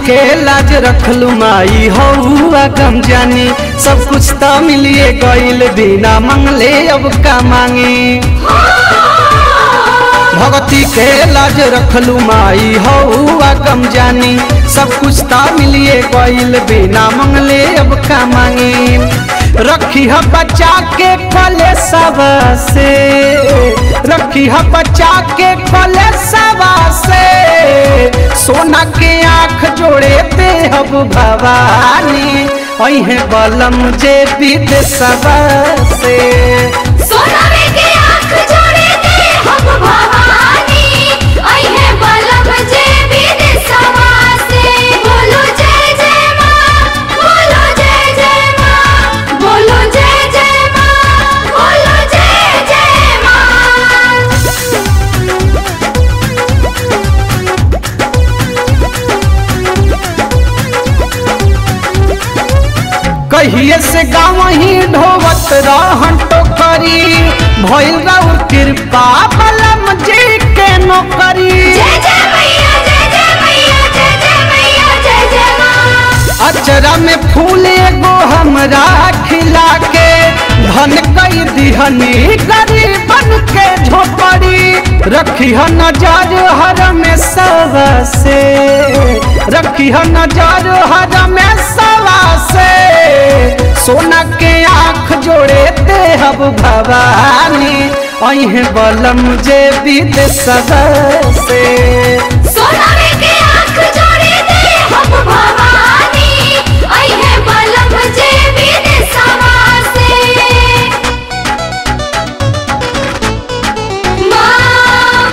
के लाज रखलू माई हौआ गम जानी सब कुछ तो मिलिए गईल बिना मंगले अब का मांगी भगती के लाज रखलू माई हौआ गम जानी सब कुछ तो मिलिए गईल बिना मंगले अब का मांगी रखी है बचा के कले सब से रखी है बचा के कले सब से सोना के आंख जोड़े ते हब भवानी अहे बलम जे विद सब से सोनावे के आँख जोड़े दे हम भवानी अइहे बलम जे विदेशवा से बोलो जय जय माँ बोलो जय जय माँ बोलो जय जय माँ बोलो जय जय माँ कहिए से गाँव ही ढोवत रहन टोकरी भइल राउर कृपा बलम जी के नौकरी जय जय मैया जय जय मैया जय जय मैया जय जय माँ अचरा में फूल एगो हमरा खिला के धन कई दिहनी गरीबन के झोपड़ी रखी है नजर हर में सब से रखी है नजर हर में सब से सोना के आँख जोड़े ते हब भवानी अहे बलम जे विद सब से सोनावे के आँख जोड़े दे हम भवानी अइहे बलम जे विदेशवा से माँ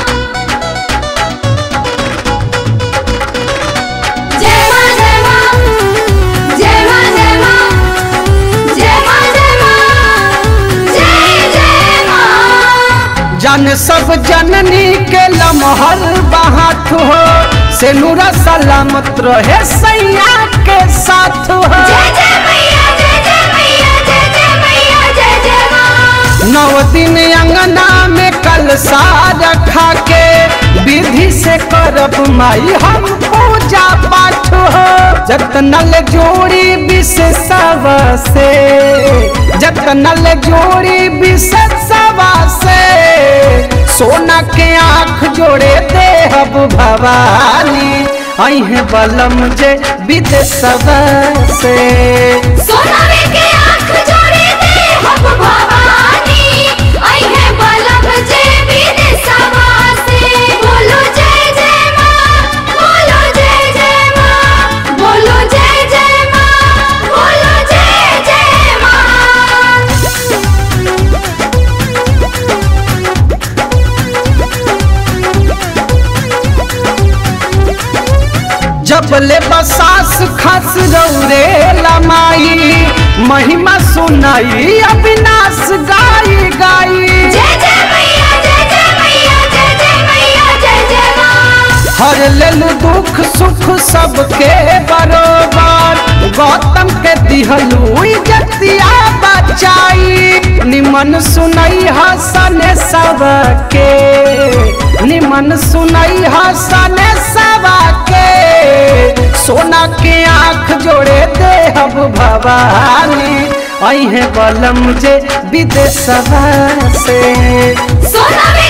जय माँ जय माँ जय माँ जय माँ जय माँ जय माँ जय जय माँ जन सब जननी के लमहर बाहत हो से नूरा सलामत रहे सैया के साथ हो जय जय मैया जय जय मैया जय जय मैया जय जय माँ नौ दिन अंगना में कल रखा के विधि से करब माई हम पूजा पाठ हो जतनल जोड़ी विशेषव से जतनल जोड़ी विशेषव से सोना के आँख जोड़े देहब भवानी अहे बलम जे विदेशव से सोनावे के आँख जोड़े दे हम भवानी अइहे बलम जे विदेशवा से बोलो जय जय माँ बोलो जय जय माँ बोलो जय जय माँ बोलो जय जय माँ जब ले बसास खस रौरे लमाई महिमा सुनाई अविनाश गाई गाई जय जय मैया जय जय मैया जय जय मैया जय जय माँ हर लेलु दुख सुख सबके बरोबर गौतम के दिहलु इज्जतिया बचाई निमन सुनई हसन सबके निमन सुनई हसन सबके सोना के आँख जोड़े देहब भवानी अहे बलम जे विदेशवा से सोनावे